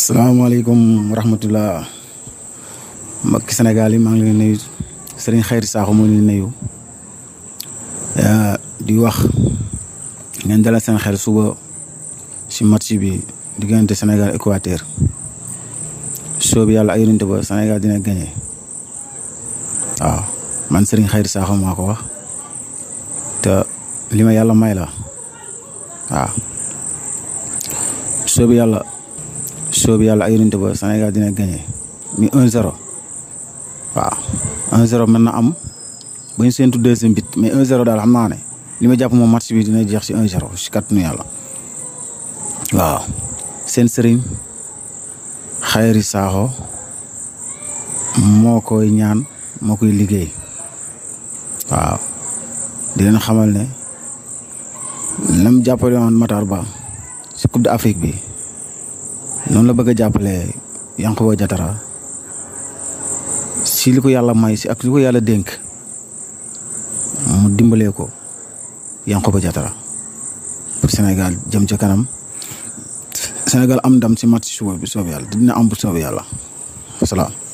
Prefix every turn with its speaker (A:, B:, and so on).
A: salaamaaleykum wa rahmatulah mbokki Sénégal yi maa ngi leen nuyu Serigne Khayri Sakho moo leen nuyu di wax ngeen dalal seen xel suba si match bi diggante Sénégal Équateur soobu yàlla ay yonent ba Sénégal dina gagné waaw man Serigne Khayri Sakho maa ko wax te li ma yàlla may la waaw soobu yàlla. soobu yàlla ay yonent ba Sénégal dina gagné mi 1-0 waaw 1-0 mën na am ba ñu séntu deuxième bit mais 1-0 daal xam naa ne li ma jàpp moom match bi dina jeex si 1-0 si kàttanu yàlla waaw seen sëriñ Khayri Sakho moo koy ñaan moo koy liggéey waaw di leen xamal ne lam jàppale woon Matar Ba si Coupe d'Afrique bi noonu la bëgg a jàppale Yankhoba Diattara si li ko yàlla may si ak li ko yàlla dénk mu dimbalee ko Yankhoba Diattara pour Sénégal jëm ca kanam Sénégal am ndam si match suba bi soob yàlla dina am bu soob yàlla wasalaam